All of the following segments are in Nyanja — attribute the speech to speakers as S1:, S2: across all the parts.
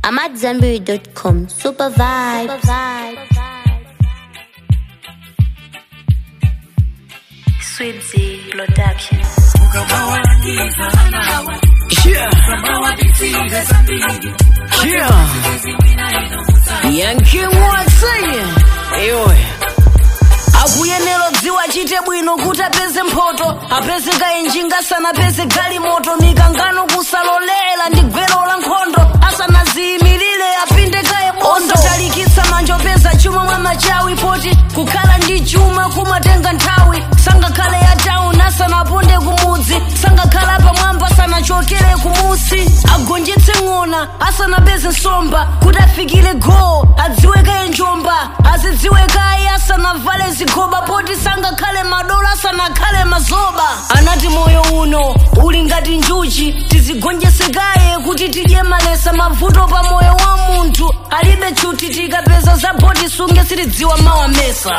S1: I'm at Zenberry.com. Super vibe. Super vibe.
S2: Sweet Z Production.
S3: Yeah. Yeah. Yankee Watson. Ewe. akuyenera dziwa chite bwino kuti apeze mphoto apeze kaenjinga asanapeze galimoto mikangano kusalolera ndi gwero la nkhondo asanaziyimirire apinde kaye bondo talikitsa manja opeza chuma mwa machawi poti kukhala ndi chuma kumatenga nthawi sangakhale ya town asanaponde kumudzi sangakhala pamwamba asanachokere kumusi agonjetse ng'ona asanapeze nsomba kuti afikire go adziwe kaye njomba azidziwe kaye asanavale zigoba poti sangakhale madola asanakhale mazoba anati moyo uno uli ngati njuchi tizigonjese kaye kuti tidye malesa mavuto pa moyo wa munthu alibe chuti tikapeza za poti sunge sitidziwa mawa mesa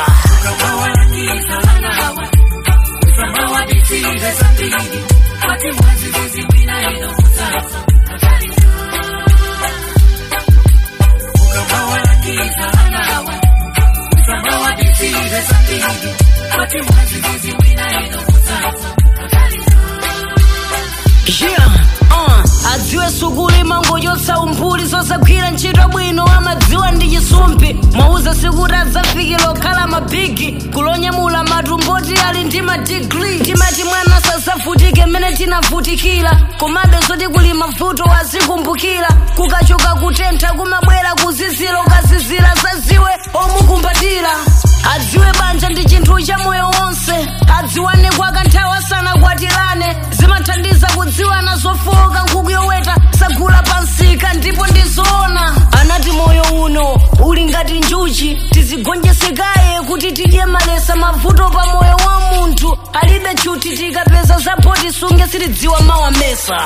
S3: yeah, uh, adziwe sukulu imangochotsa umbuli zosagwira ntchito bwino amadziwa ndi chisumpi mwauza sikuti adzafikira okhala mabigi kulonyamula matumboti ali ndi madigri timati mwana sazavutike mmene tinavutikira komabe zoti kuli mavuto azikumbukira kukachoka kutentha kumabwera kuzizira ukazizira zaziwe omukumbatira adziwe banja ndi chinthu cha moyo wonse adziwane kwa kanthawi asanakwatirane zimathandiza kudziwana zofowoka nkhuku yoweta sagula pansika ndipo ndizoona anati moyo uno uli ngati njuchi tizigonjesekaye kuti tidye malesa mavuto pa moyo wa munthu alibe chuti tikapeza zapoti sunge sitidziwa mawa mesa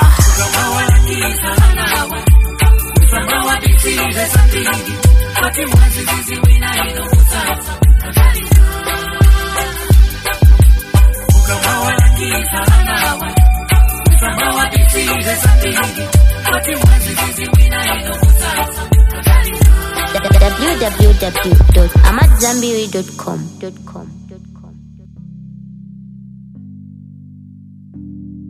S1: www.amatzambiri.com.